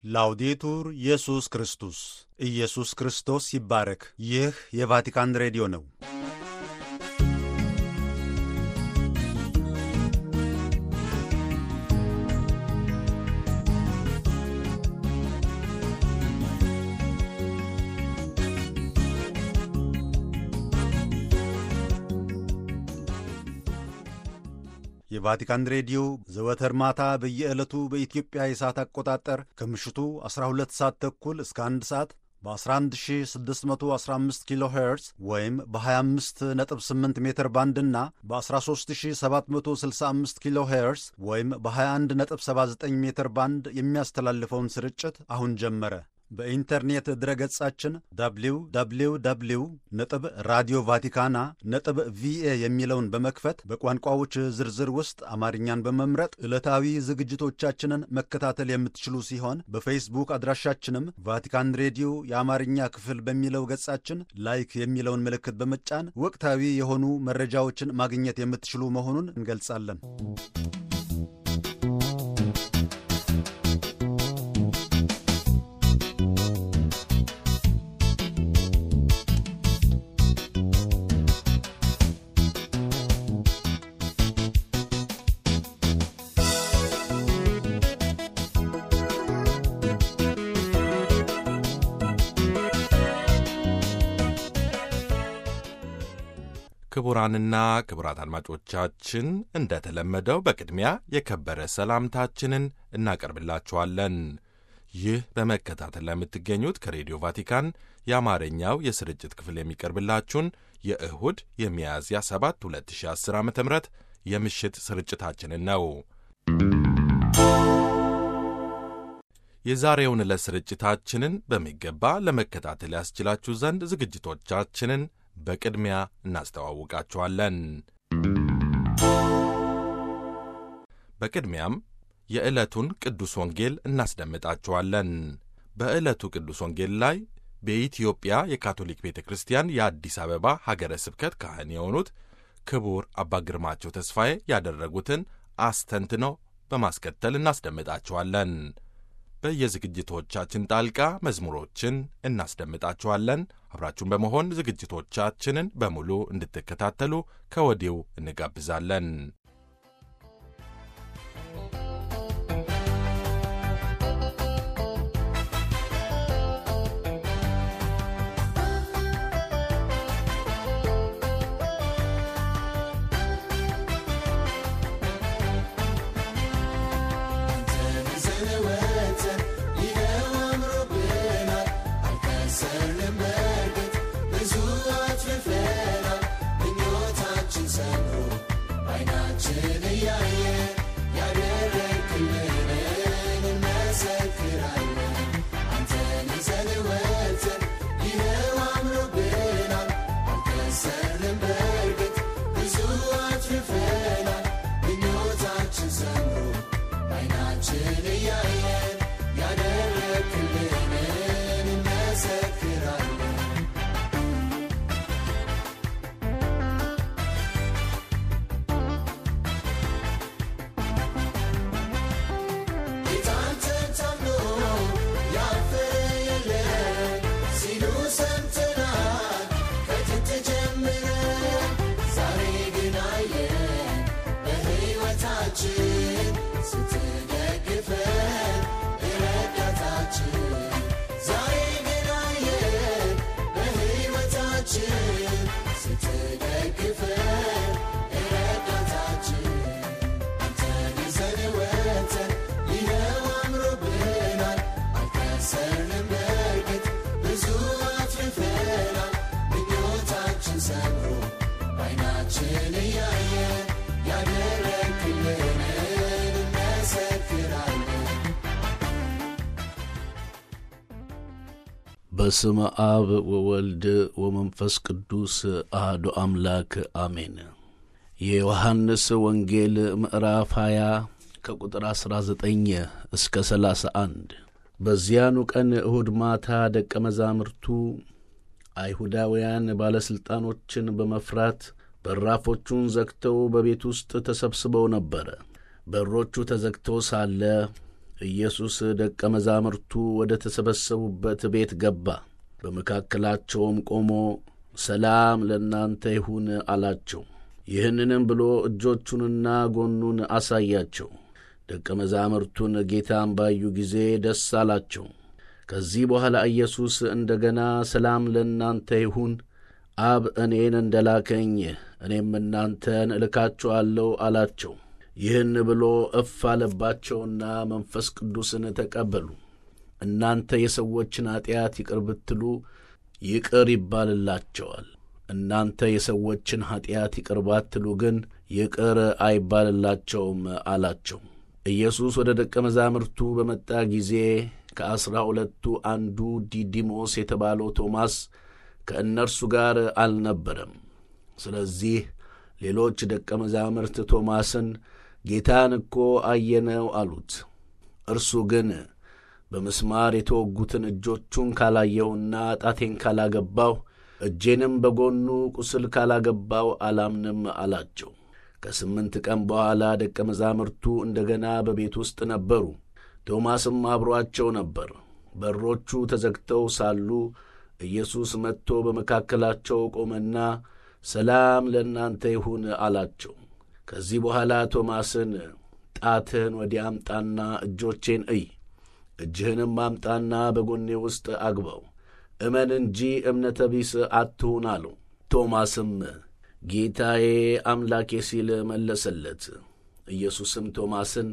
ላውዴቱር ኢየሱስ ክርስቶስ ኢየሱስ ክርስቶስ ይባረክ። ይህ የቫቲካን ሬዲዮ ነው። የቫቲካን ሬዲዮ ዘወትር ማታ በየዕለቱ በኢትዮጵያ የሰዓት አቆጣጠር ከምሽቱ 12 ሰዓት ተኩል እስከ 1 ሰዓት በ11615 ኪሎ ሄርዝ ወይም በ258 ሜትር ባንድ እና በ13765 ኪሎ ሄርዝ ወይም በ2179 ሜትር ባንድ የሚያስተላልፈውን ስርጭት አሁን ጀመረ። በኢንተርኔት ድረገጻችን www ነጥብ ራዲዮ ቫቲካና ነጥብ ቪኤ የሚለውን በመክፈት በቋንቋዎች ዝርዝር ውስጥ አማርኛን በመምረጥ ዕለታዊ ዝግጅቶቻችንን መከታተል የምትችሉ ሲሆን በፌስቡክ አድራሻችንም ቫቲካን ሬዲዮ የአማርኛ ክፍል በሚለው ገጻችን ላይክ የሚለውን ምልክት በመጫን ወቅታዊ የሆኑ መረጃዎችን ማግኘት የምትችሉ መሆኑን እንገልጻለን። ክቡራንና ክቡራት አድማጮቻችን እንደተለመደው በቅድሚያ የከበረ ሰላምታችንን እናቀርብላችኋለን። ይህ በመከታተል ላይ የምትገኙት ከሬዲዮ ቫቲካን የአማርኛው የስርጭት ክፍል የሚቀርብላችሁን የእሁድ የሚያዝያ 7 2010 ዓ ም የምሽት ስርጭታችንን ነው። የዛሬውን ዕለት ስርጭታችንን በሚገባ ለመከታተል ያስችላችሁ ዘንድ ዝግጅቶቻችንን በቅድሚያ እናስተዋውቃችኋለን። በቅድሚያም የዕለቱን ቅዱስ ወንጌል እናስደምጣችኋለን። በዕለቱ ቅዱስ ወንጌል ላይ በኢትዮጵያ የካቶሊክ ቤተ ክርስቲያን የአዲስ አበባ ሀገረ ስብከት ካህን የሆኑት ክቡር አባ ግርማቸው ተስፋዬ ያደረጉትን አስተንትነው በማስከተል እናስደምጣችኋለን። በየዝግጅቶቻችን ጣልቃ መዝሙሮችን እናስደምጣችኋለን። አብራችሁን በመሆን ዝግጅቶቻችንን በሙሉ እንድትከታተሉ ከወዲሁ እንጋብዛለን። በስመ አብ ወወልድ ወመንፈስ ቅዱስ አህዶ አምላክ አሜን። የዮሐንስ ወንጌል ምዕራፍ 20 ከቁጥር 19 እስከ 31 በዚያኑ ቀን እሁድ ማታ ደቀ መዛሙርቱ አይሁዳውያን ባለሥልጣኖችን በመፍራት በራፎቹን ዘግተው በቤት ውስጥ ተሰብስበው ነበረ። በሮቹ ተዘግተው ሳለ ኢየሱስ ደቀ መዛሙርቱ ወደ ተሰበሰቡበት ቤት ገባ። በመካከላቸውም ቆሞ ሰላም ለእናንተ ይሁን አላቸው። ይህንንም ብሎ እጆቹንና ጎኑን አሳያቸው። ደቀ መዛሙርቱን ጌታን ባዩ ጊዜ ደስ አላቸው። ከዚህ በኋላ ኢየሱስ እንደ ገና ሰላም ለእናንተ ይሁን፣ አብ እኔን እንደ ላከኝ እኔም እናንተን እልካችኋለሁ አላቸው። ይህን ብሎ እፍ አለባቸውና መንፈስ ቅዱስን ተቀበሉ። እናንተ የሰዎችን ኀጢአት ይቅር ብትሉ ይቅር ይባልላቸዋል። እናንተ የሰዎችን ኀጢአት ይቅር ባትሉ ግን ይቅር አይባልላቸውም አላቸው። ኢየሱስ ወደ ደቀ መዛሙርቱ በመጣ ጊዜ ከዐሥራ ሁለቱ አንዱ ዲዲሞስ የተባለው ቶማስ ከእነርሱ ጋር አልነበረም። ስለዚህ ሌሎች ደቀ መዛሙርት ቶማስን ጌታን እኮ አየነው አሉት። እርሱ ግን በምስማር የተወጉትን እጆቹን ካላየውና ጣቴን ካላገባው እጄንም በጎኑ ቁስል ካላገባው አላምንም አላቸው። ከስምንት ቀን በኋላ ደቀ መዛሙርቱ እንደ ገና በቤት ውስጥ ነበሩ። ቶማስም አብሮአቸው ነበር። በሮቹ ተዘግተው ሳሉ ኢየሱስ መጥቶ በመካከላቸው ቆመና ሰላም ለእናንተ ይሁን አላቸው። ከዚህ በኋላ ቶማስን ጣትህን ወዲያ አምጣና እጆቼን እይ፣ እጅህንም አምጣና በጎኔ ውስጥ አግባው፣ እመን እንጂ እምነተ ቢስ አትሁን አለው። ቶማስም ጌታዬ አምላኬ ሲል መለሰለት። ኢየሱስም ቶማስን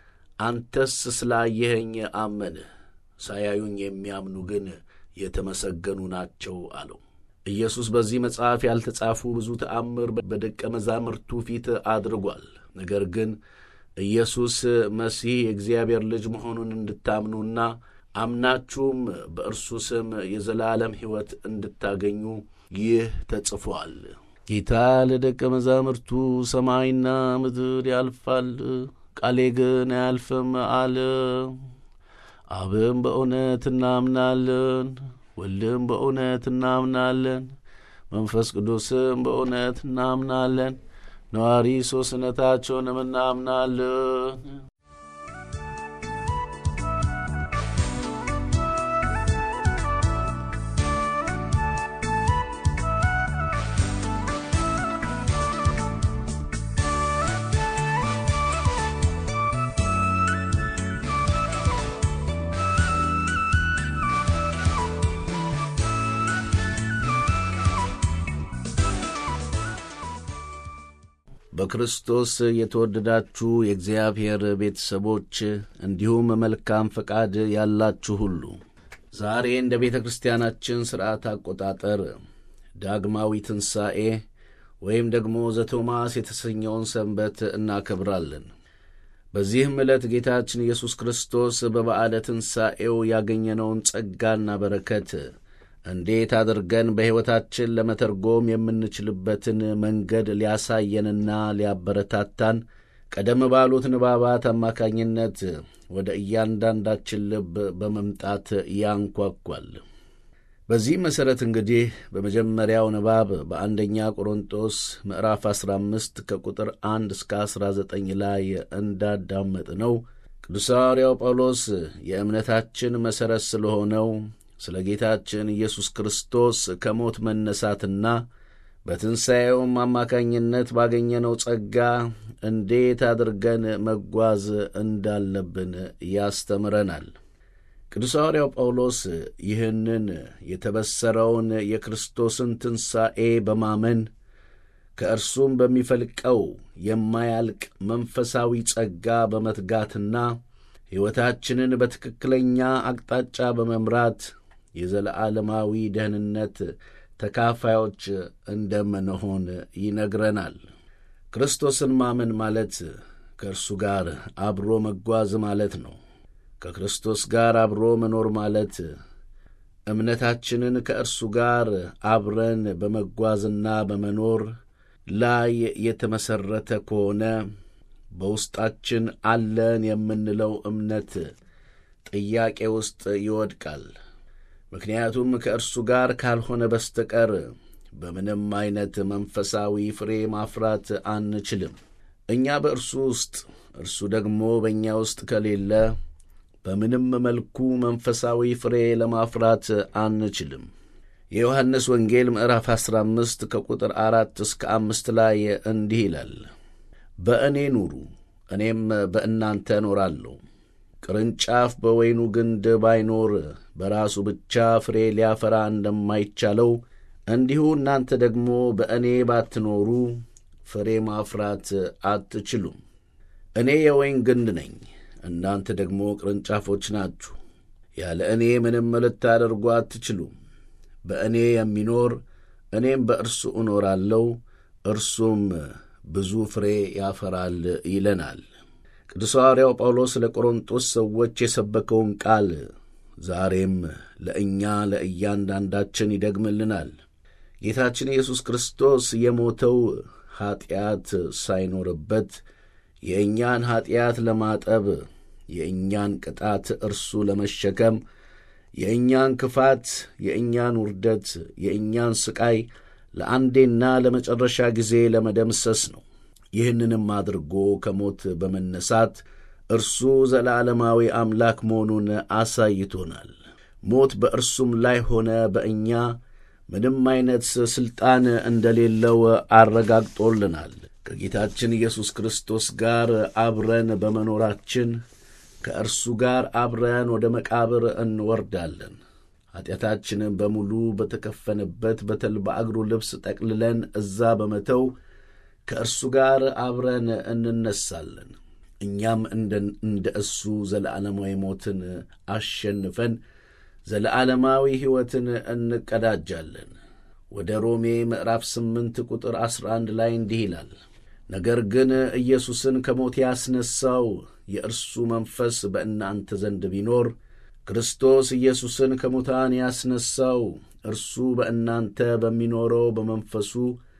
አንተስ ስላየኸኝ አመንህ፣ ሳያዩኝ የሚያምኑ ግን የተመሰገኑ ናቸው አለው። ኢየሱስ በዚህ መጽሐፍ ያልተጻፉ ብዙ ተአምር በደቀ መዛሙርቱ ፊት አድርጓል። ነገር ግን ኢየሱስ መሲህ የእግዚአብሔር ልጅ መሆኑን እንድታምኑና አምናችሁም በእርሱ ስም የዘላለም ሕይወት እንድታገኙ ይህ ተጽፏል። ጌታ ለደቀ መዛሙርቱ ሰማይና ምድር ያልፋል፣ ቃሌ ግን አያልፍም አለ። አብም በእውነት እናምናለን፣ ወልድም በእውነት እናምናለን፣ መንፈስ ቅዱስም በእውነት እናምናለን፣ ነዋሪ ሦስትነታቸውንም እናምናለን። በክርስቶስ የተወደዳችሁ የእግዚአብሔር ቤተሰቦች እንዲሁም መልካም ፈቃድ ያላችሁ ሁሉ ዛሬ እንደ ቤተ ክርስቲያናችን ሥርዓት አቆጣጠር ዳግማዊ ትንሣኤ ወይም ደግሞ ዘቶማስ የተሰኘውን ሰንበት እናከብራለን። በዚህም ዕለት ጌታችን ኢየሱስ ክርስቶስ በበዓለ ትንሣኤው ያገኘነውን ጸጋና በረከት እንዴት አድርገን በሕይወታችን ለመተርጎም የምንችልበትን መንገድ ሊያሳየንና ሊያበረታታን ቀደም ባሉት ንባባት አማካኝነት ወደ እያንዳንዳችን ልብ በመምጣት ያንኳኳል። በዚህ መሠረት እንግዲህ በመጀመሪያው ንባብ በአንደኛ ቆሮንጦስ ምዕራፍ 15 ከቁጥር 1 እስከ 19 ላይ እንዳዳመጥ ነው ቅዱስ ሐዋርያው ጳውሎስ የእምነታችን መሠረት ስለሆነው ስለ ጌታችን ኢየሱስ ክርስቶስ ከሞት መነሳትና በትንሣኤውም አማካኝነት ባገኘነው ጸጋ እንዴት አድርገን መጓዝ እንዳለብን ያስተምረናል። ቅዱስ ሐዋርያው ጳውሎስ ይህንን የተበሰረውን የክርስቶስን ትንሣኤ በማመን ከእርሱም በሚፈልቀው የማያልቅ መንፈሳዊ ጸጋ በመትጋትና ሕይወታችንን በትክክለኛ አቅጣጫ በመምራት የዘለዓለማዊ ደህንነት ተካፋዮች እንደምንሆን ይነግረናል። ክርስቶስን ማመን ማለት ከእርሱ ጋር አብሮ መጓዝ ማለት ነው። ከክርስቶስ ጋር አብሮ መኖር ማለት እምነታችንን ከእርሱ ጋር አብረን በመጓዝና በመኖር ላይ የተመሠረተ ከሆነ በውስጣችን አለን የምንለው እምነት ጥያቄ ውስጥ ይወድቃል። ምክንያቱም ከእርሱ ጋር ካልሆነ በስተቀር በምንም አይነት መንፈሳዊ ፍሬ ማፍራት አንችልም። እኛ በእርሱ ውስጥ እርሱ ደግሞ በእኛ ውስጥ ከሌለ በምንም መልኩ መንፈሳዊ ፍሬ ለማፍራት አንችልም። የዮሐንስ ወንጌል ምዕራፍ 15 ከቁጥር አራት እስከ አምስት ላይ እንዲህ ይላል፣ በእኔ ኑሩ እኔም በእናንተ እኖራለሁ። ቅርንጫፍ በወይኑ ግንድ ባይኖር በራሱ ብቻ ፍሬ ሊያፈራ እንደማይቻለው እንዲሁ እናንተ ደግሞ በእኔ ባትኖሩ ፍሬ ማፍራት አትችሉም። እኔ የወይን ግንድ ነኝ፣ እናንተ ደግሞ ቅርንጫፎች ናችሁ። ያለ እኔ ምንም ልታደርጉ አትችሉም። በእኔ የሚኖር እኔም በእርሱ እኖራለሁ፣ እርሱም ብዙ ፍሬ ያፈራል ይለናል። ቅዱስ ሐዋርያው ጳውሎስ ለቆሮንጦስ ሰዎች የሰበከውን ቃል ዛሬም ለእኛ ለእያንዳንዳችን ይደግምልናል። ጌታችን ኢየሱስ ክርስቶስ የሞተው ኀጢአት ሳይኖርበት የእኛን ኀጢአት ለማጠብ የእኛን ቅጣት እርሱ ለመሸከም የእኛን ክፋት፣ የእኛን ውርደት፣ የእኛን ሥቃይ ለአንዴና ለመጨረሻ ጊዜ ለመደምሰስ ነው። ይህንንም አድርጎ ከሞት በመነሳት እርሱ ዘላለማዊ አምላክ መሆኑን አሳይቶናል። ሞት በእርሱም ላይ ሆነ በእኛ ምንም ዐይነት ሥልጣን እንደሌለው አረጋግጦልናል። ከጌታችን ኢየሱስ ክርስቶስ ጋር አብረን በመኖራችን ከእርሱ ጋር አብረን ወደ መቃብር እንወርዳለን። ኀጢአታችንን በሙሉ በተከፈነበት በተልባ እግሩ ልብስ ጠቅልለን እዛ በመተው ከእርሱ ጋር አብረን እንነሳለን። እኛም እንደ እሱ ዘለዓለማዊ ሞትን አሸንፈን ዘለዓለማዊ ሕይወትን እንቀዳጃለን። ወደ ሮሜ ምዕራፍ ስምንት ቁጥር ዐሥራ አንድ ላይ እንዲህ ይላል፣ ነገር ግን ኢየሱስን ከሞት ያስነሣው የእርሱ መንፈስ በእናንተ ዘንድ ቢኖር ክርስቶስ ኢየሱስን ከሙታን ያስነሣው እርሱ በእናንተ በሚኖረው በመንፈሱ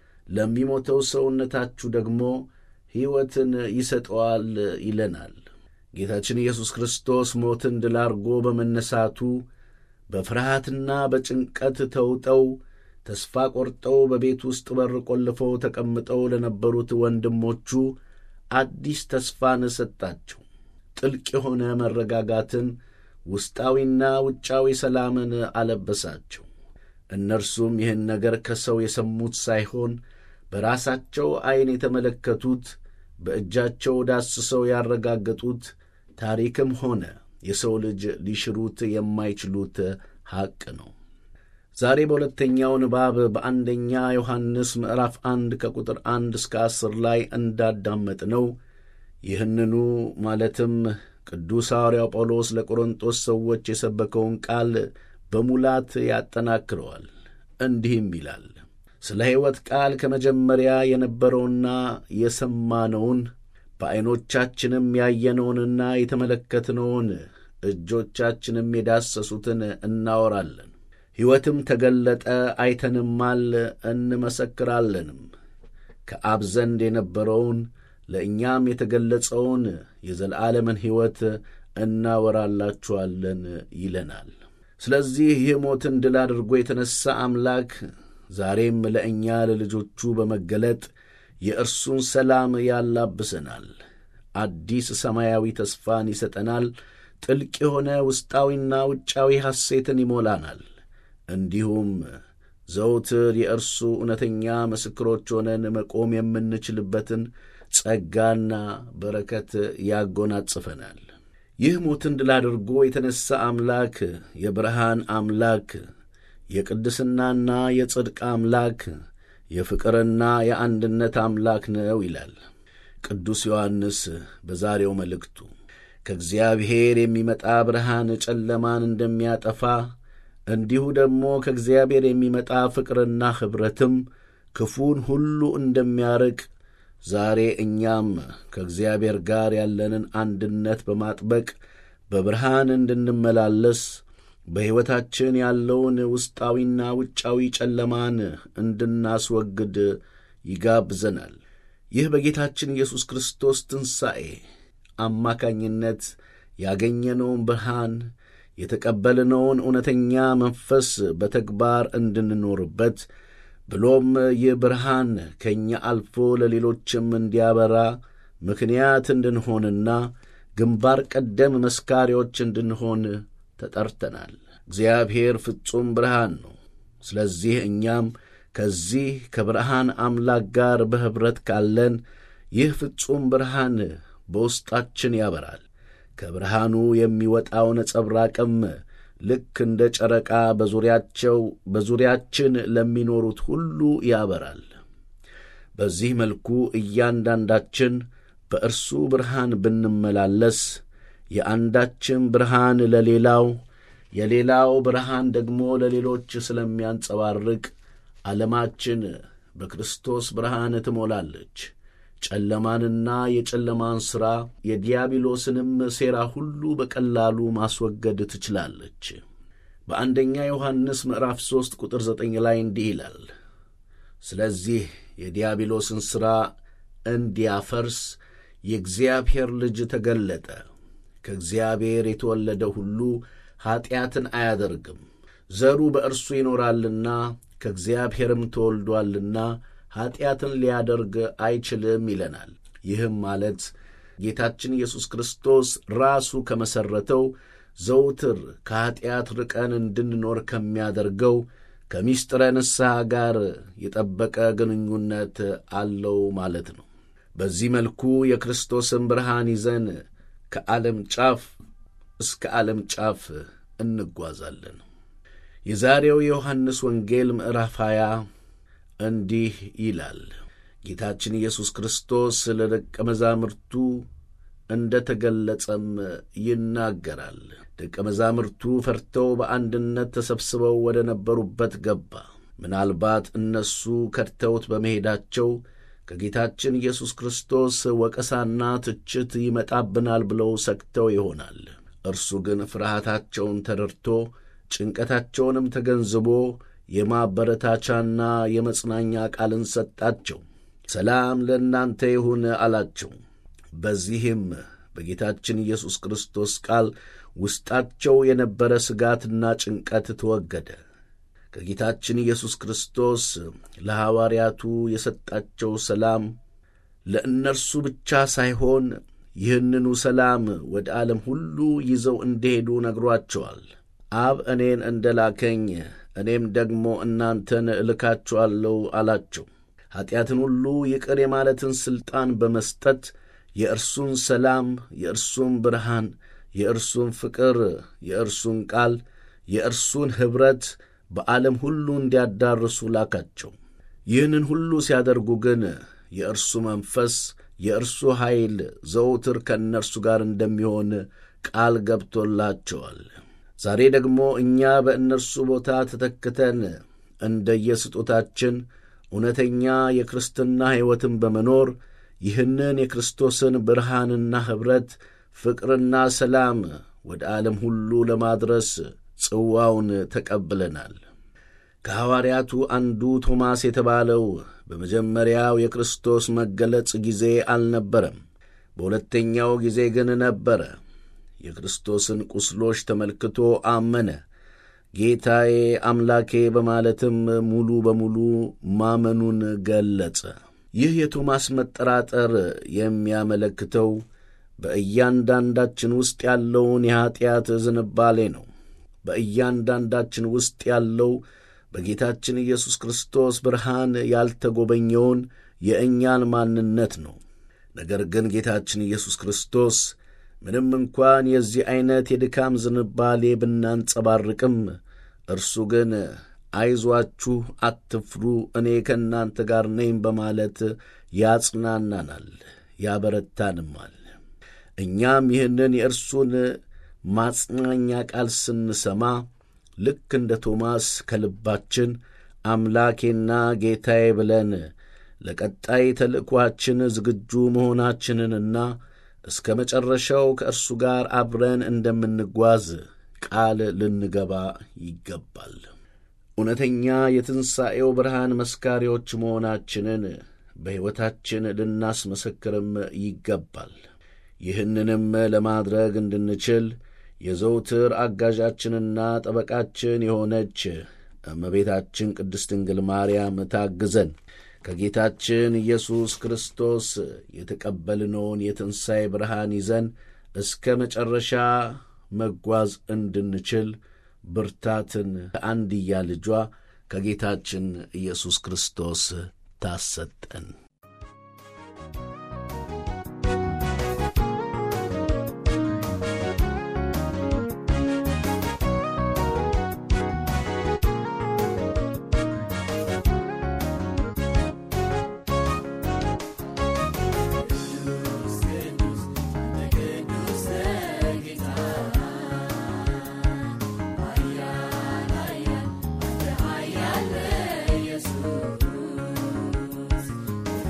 ለሚሞተው ሰውነታችሁ ደግሞ ሕይወትን ይሰጠዋል ይለናል። ጌታችን ኢየሱስ ክርስቶስ ሞትን ድል አድርጎ በመነሳቱ በፍርሃትና በጭንቀት ተውጠው ተስፋ ቆርጠው በቤት ውስጥ በር ቆልፈው ተቀምጠው ለነበሩት ወንድሞቹ አዲስ ተስፋን ሰጣቸው። ጥልቅ የሆነ መረጋጋትን፣ ውስጣዊና ውጫዊ ሰላምን አለበሳቸው። እነርሱም ይህን ነገር ከሰው የሰሙት ሳይሆን በራሳቸው ዐይን የተመለከቱት በእጃቸው ዳስሰው ያረጋገጡት ታሪክም ሆነ የሰው ልጅ ሊሽሩት የማይችሉት ሐቅ ነው። ዛሬ በሁለተኛው ንባብ በአንደኛ ዮሐንስ ምዕራፍ አንድ ከቁጥር አንድ እስከ አስር ላይ እንዳዳመጥነው ይህንኑ ማለትም ቅዱስ ሐዋርያው ጳውሎስ ለቆሮንጦስ ሰዎች የሰበከውን ቃል በሙላት ያጠናክረዋል። እንዲህም ይላል ስለ ሕይወት ቃል ከመጀመሪያ የነበረውና የሰማነውን በዐይኖቻችንም ያየነውንና የተመለከትነውን እጆቻችንም የዳሰሱትን እናወራለን። ሕይወትም ተገለጠ፣ አይተንማል፣ እንመሰክራለንም። ከአብ ዘንድ የነበረውን ለእኛም የተገለጸውን የዘላለምን ሕይወት እናወራላችኋለን ይለናል። ስለዚህ ይህ ሞትን ድል አድርጎ የተነሣ አምላክ ዛሬም ለእኛ ለልጆቹ በመገለጥ የእርሱን ሰላም ያላብሰናል። አዲስ ሰማያዊ ተስፋን ይሰጠናል። ጥልቅ የሆነ ውስጣዊና ውጫዊ ሐሴትን ይሞላናል። እንዲሁም ዘውትር የእርሱ እውነተኛ ምስክሮች ሆነን መቆም የምንችልበትን ጸጋና በረከት ያጎናጽፈናል። ይህ ሞትን ድል አድርጎ የተነሣ አምላክ የብርሃን አምላክ የቅድስናና የጽድቅ አምላክ የፍቅርና የአንድነት አምላክ ነው ይላል ቅዱስ ዮሐንስ በዛሬው መልእክቱ። ከእግዚአብሔር የሚመጣ ብርሃን ጨለማን እንደሚያጠፋ እንዲሁ ደግሞ ከእግዚአብሔር የሚመጣ ፍቅርና ኅብረትም ክፉን ሁሉ እንደሚያርቅ ዛሬ እኛም ከእግዚአብሔር ጋር ያለንን አንድነት በማጥበቅ በብርሃን እንድንመላለስ በሕይወታችን ያለውን ውስጣዊና ውጫዊ ጨለማን እንድናስወግድ ይጋብዘናል። ይህ በጌታችን ኢየሱስ ክርስቶስ ትንሣኤ አማካኝነት ያገኘነውን ብርሃን የተቀበልነውን እውነተኛ መንፈስ በተግባር እንድንኖርበት ብሎም ይህ ብርሃን ከእኛ አልፎ ለሌሎችም እንዲያበራ ምክንያት እንድንሆንና ግንባር ቀደም መስካሪዎች እንድንሆን ተጠርተናል። እግዚአብሔር ፍጹም ብርሃን ነው። ስለዚህ እኛም ከዚህ ከብርሃን አምላክ ጋር በኅብረት ካለን ይህ ፍጹም ብርሃን በውስጣችን ያበራል። ከብርሃኑ የሚወጣው ነጸብራቅም ልክ እንደ ጨረቃ በዙሪያቸው በዙሪያችን ለሚኖሩት ሁሉ ያበራል። በዚህ መልኩ እያንዳንዳችን በእርሱ ብርሃን ብንመላለስ የአንዳችን ብርሃን ለሌላው የሌላው ብርሃን ደግሞ ለሌሎች ስለሚያንጸባርቅ ዓለማችን በክርስቶስ ብርሃን ትሞላለች። ጨለማንና የጨለማን ሥራ የዲያብሎስንም ሴራ ሁሉ በቀላሉ ማስወገድ ትችላለች። በአንደኛ ዮሐንስ ምዕራፍ ሦስት ቁጥር ዘጠኝ ላይ እንዲህ ይላል፣ ስለዚህ የዲያብሎስን ሥራ እንዲያፈርስ የእግዚአብሔር ልጅ ተገለጠ። ከእግዚአብሔር የተወለደ ሁሉ ኀጢአትን አያደርግም፣ ዘሩ በእርሱ ይኖራልና ከእግዚአብሔርም ተወልዶአልና ኀጢአትን ሊያደርግ አይችልም ይለናል። ይህም ማለት ጌታችን ኢየሱስ ክርስቶስ ራሱ ከመሠረተው ዘውትር ከኀጢአት ርቀን እንድንኖር ከሚያደርገው ከምስጢረ ንስሐ ጋር የጠበቀ ግንኙነት አለው ማለት ነው። በዚህ መልኩ የክርስቶስን ብርሃን ይዘን ከዓለም ጫፍ እስከ ዓለም ጫፍ እንጓዛለን። የዛሬው የዮሐንስ ወንጌል ምዕራፍ 20 እንዲህ ይላል። ጌታችን ኢየሱስ ክርስቶስ ለደቀ መዛሙርቱ እንደ ተገለጸም ይናገራል። ደቀ መዛሙርቱ ፈርተው በአንድነት ተሰብስበው ወደ ነበሩበት ገባ። ምናልባት እነሱ ከድተውት በመሄዳቸው ከጌታችን ኢየሱስ ክርስቶስ ወቀሳና ትችት ይመጣብናል ብለው ሰግተው ይሆናል። እርሱ ግን ፍርሃታቸውን ተረድቶ ጭንቀታቸውንም ተገንዝቦ የማበረታቻና የመጽናኛ ቃልን ሰጣቸው። ሰላም ለእናንተ ይሁን አላቸው። በዚህም በጌታችን ኢየሱስ ክርስቶስ ቃል ውስጣቸው የነበረ ስጋትና ጭንቀት ተወገደ። ከጌታችን ኢየሱስ ክርስቶስ ለሐዋርያቱ የሰጣቸው ሰላም ለእነርሱ ብቻ ሳይሆን ይህንኑ ሰላም ወደ ዓለም ሁሉ ይዘው እንደሄዱ ነግሯቸዋል። አብ እኔን እንደ ላከኝ እኔም ደግሞ እናንተን እልካችኋለሁ አላቸው። ኀጢአትን ሁሉ ይቅር የማለትን ሥልጣን በመስጠት የእርሱን ሰላም፣ የእርሱን ብርሃን፣ የእርሱን ፍቅር፣ የእርሱን ቃል፣ የእርሱን ኅብረት በዓለም ሁሉ እንዲያዳርሱ ላካቸው። ይህንን ሁሉ ሲያደርጉ ግን የእርሱ መንፈስ፣ የእርሱ ኃይል ዘውትር ከእነርሱ ጋር እንደሚሆን ቃል ገብቶላቸዋል። ዛሬ ደግሞ እኛ በእነርሱ ቦታ ተተክተን እንደየስጦታችን እውነተኛ የክርስትና ሕይወትን በመኖር ይህንን የክርስቶስን ብርሃንና ኅብረት ፍቅርና ሰላም ወደ ዓለም ሁሉ ለማድረስ ጽዋውን ተቀብለናል። ከሐዋርያቱ አንዱ ቶማስ የተባለው በመጀመሪያው የክርስቶስ መገለጽ ጊዜ አልነበረም። በሁለተኛው ጊዜ ግን ነበረ። የክርስቶስን ቁስሎች ተመልክቶ አመነ። ጌታዬ አምላኬ በማለትም ሙሉ በሙሉ ማመኑን ገለጸ። ይህ የቶማስ መጠራጠር የሚያመለክተው በእያንዳንዳችን ውስጥ ያለውን የኀጢአት ዝንባሌ ነው። በእያንዳንዳችን ውስጥ ያለው በጌታችን ኢየሱስ ክርስቶስ ብርሃን ያልተጎበኘውን የእኛን ማንነት ነው። ነገር ግን ጌታችን ኢየሱስ ክርስቶስ ምንም እንኳን የዚህ ዐይነት የድካም ዝንባሌ ብናንጸባርቅም እርሱ ግን አይዟችሁ፣ አትፍሩ፣ እኔ ከእናንተ ጋር ነኝ በማለት ያጽናናናል፣ ያበረታንማል። እኛም ይህንን የእርሱን ማጽናኛ ቃል ስንሰማ ልክ እንደ ቶማስ ከልባችን አምላኬና ጌታዬ ብለን ለቀጣይ ተልእኳችን ዝግጁ መሆናችንንና እስከ መጨረሻው ከእርሱ ጋር አብረን እንደምንጓዝ ቃል ልንገባ ይገባል። እውነተኛ የትንሣኤው ብርሃን መስካሪዎች መሆናችንን በሕይወታችን ልናስመሰክርም ይገባል። ይህንንም ለማድረግ እንድንችል የዘውትር አጋዣችንና ጠበቃችን የሆነች እመቤታችን ቅድስት ድንግል ማርያም ታግዘን ከጌታችን ኢየሱስ ክርስቶስ የተቀበልነውን የትንሣኤ ብርሃን ይዘን እስከ መጨረሻ መጓዝ እንድንችል ብርታትን ከአንድያ ልጇ ከጌታችን ኢየሱስ ክርስቶስ ታሰጠን። Yeah.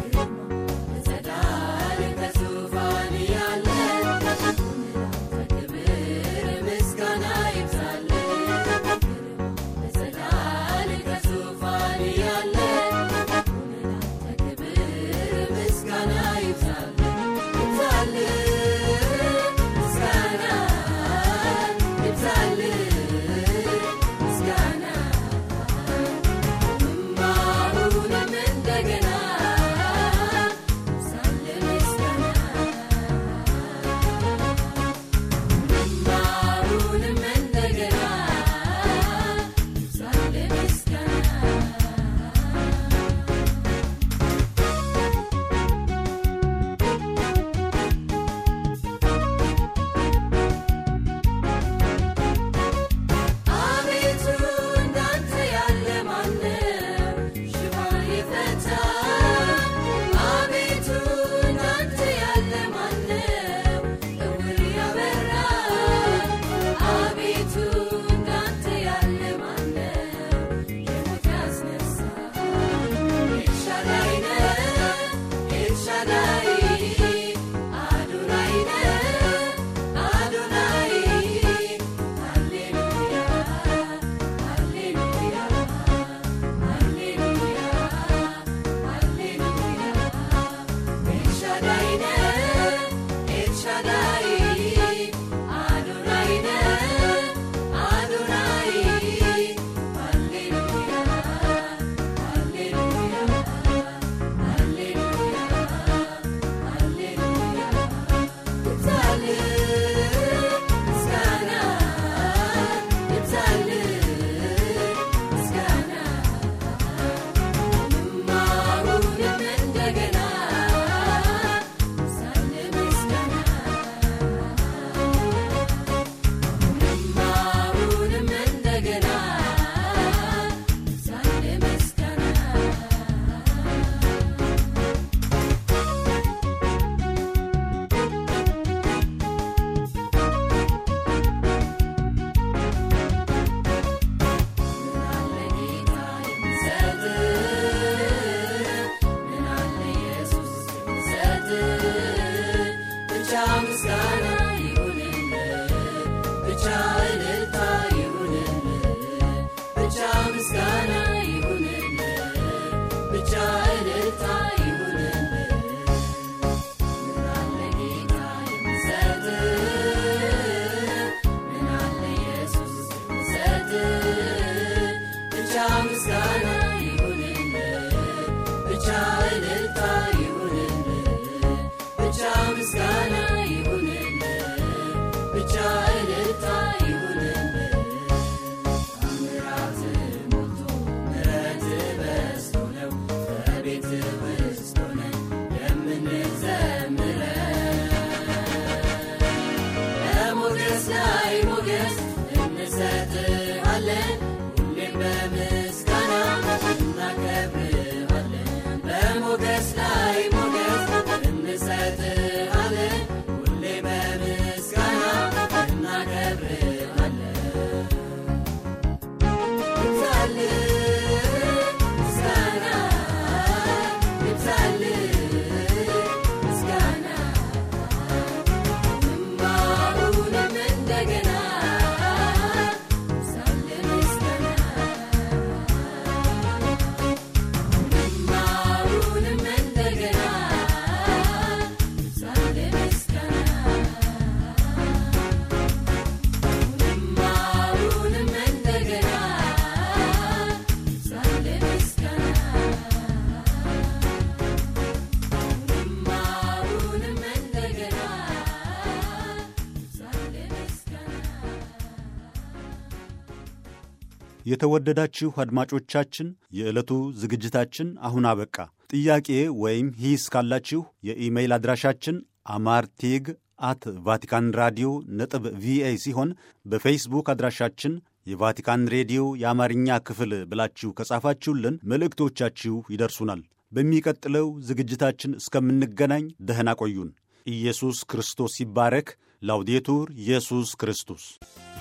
የተወደዳችሁ አድማጮቻችን የዕለቱ ዝግጅታችን አሁን አበቃ። ጥያቄ ወይም ሂስ ካላችሁ የኢሜይል አድራሻችን አማርቴግ አት ቫቲካን ራዲዮ ነጥብ ቪኦኤ ሲሆን በፌስቡክ አድራሻችን የቫቲካን ሬዲዮ የአማርኛ ክፍል ብላችሁ ከጻፋችሁልን መልእክቶቻችሁ ይደርሱናል። በሚቀጥለው ዝግጅታችን እስከምንገናኝ ደህና ቆዩን። ኢየሱስ ክርስቶስ ይባረክ። ላውዴቱር ኢየሱስ ክርስቶስ